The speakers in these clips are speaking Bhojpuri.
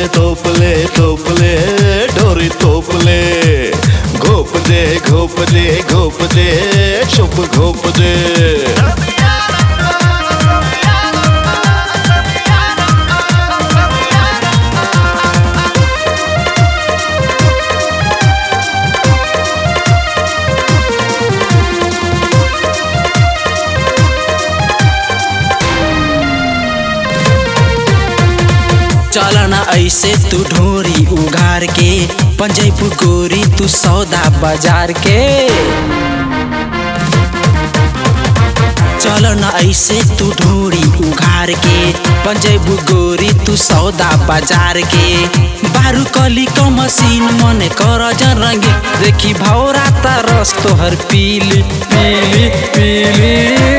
तोपले तोपले डोरी तोपले घोप दे घोप दे घोप दे चुप घोप दे चल न ऐसे तू ढोरी उघार के पंजैपू गोरी तू सौदा बाजार के चल न ऐसे तू ढोरी उघार के पंजैबू गोरी तू सौदा बाजार के बारू कली क मशीन मन कर जन रंगे देखी भौरा रस तोहर पीली पीली पीली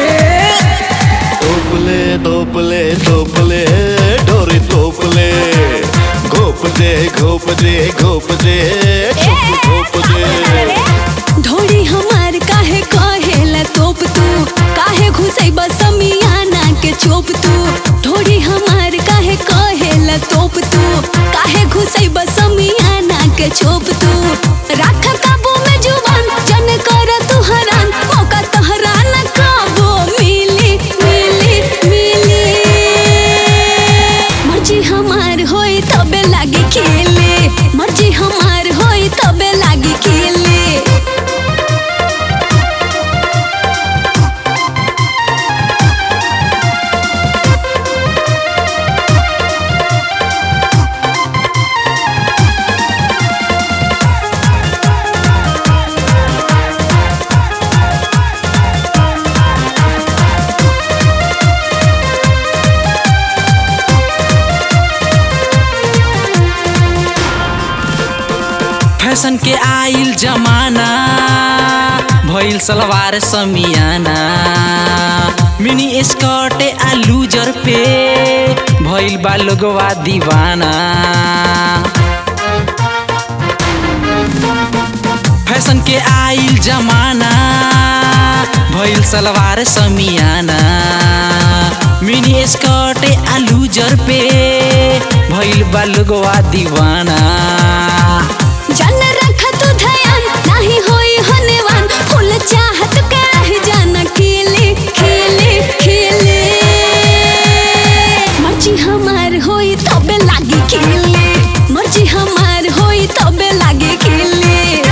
तोपले तोपले तोपले डोरी तोपले घोप दे घोप दे घोप दे चुप घोप दे ढोड़ी हमार काहे कहेला तोप तू काहे घुसै बसमियाना के चोप तू ढोड़ी हमार काहे कहेला तोप तू काहे घुसै बसमियाना के चोप तू राख काबू में जुबान जन कर तू हरान मौका तोहरा न काबू मिली मिली मिली मर्जी हमार होई तबे लागी खेले मर्जी हमार होई तबे लागी खेले फैशन के आइल जमाना भइल सलवार समियाना मिनी स्कर्ट आ लूजर पे भइल बा लोगवा दीवाना फैशन के आइल जमाना भइल सलवार समियाना मिनी स्कर्ट आ लूजर पे भइल बा लोगवा दीवाना जन रख तू ध्यान नाही होई हनेवान फूल चाहत के रह जाना खेले खेले खेले मर्जी हमार होई तबे लागी खेले मर्जी हमार होई तबे लागी खेले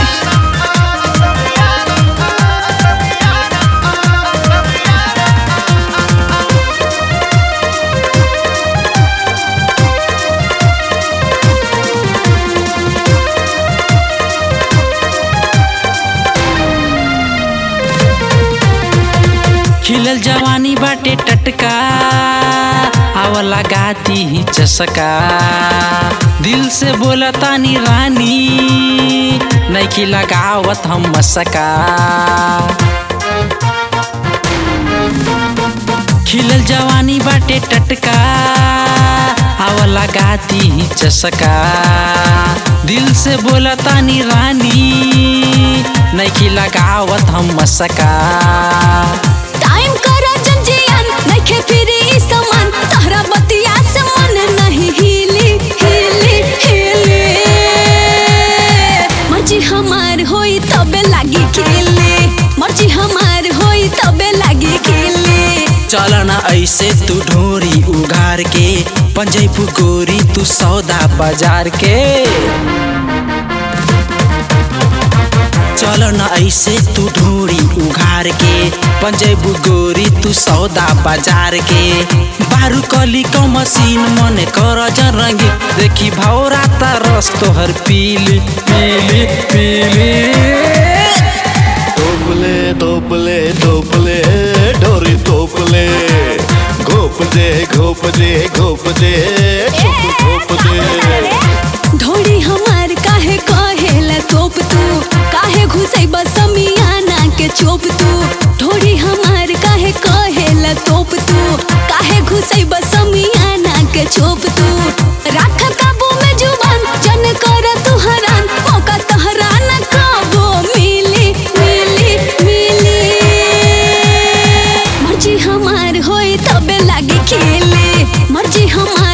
खिलल जवानी बाटे टटका आव लगाती ही चसका दिल से बोला तानी रानी नैखी लगावत हम मसका खिलल जवानी बाटे टटका आव लगाती ही चसका दिल से बोला तानी रानी नैखी लगावत हम मसका टाइम करा जंजियान नइखे फिरी ई समान तहरा बतिया से मन नहीं हिली हिली हिली मर्जी हमार होई तबे लागी खेले मर्जी हमार होई तबे लागी खेले चल न ऐसे तू ढोरी उघार के पंजैपू गोरी तू सौदा बाजार के चल न ऐसे तू ढोरी उघार के पंजैबू गोरी तू सौदा बाजार के बारू कली क मशीन मन कर जन रंगी देखी भौरा रस तोहर पीली पीली पीली तोपले तोपले तोपले डोरी तोपले घोप दे घोप दे घोप दे चुप घोप दे ढोड़ी हमार काहे कहेला तोप तू काहे घुसै बसमियाना के चोप तू ढोड़ी हमार काहे कहेला तोप तू काहे घुसै बसमियाना के चोप तू राख काबू में जुबान जन कर तू हरान मौका तहरा न काबू मिली मिली मिली मर्जी हमार होई तबे लागी खेले मर्जी हमार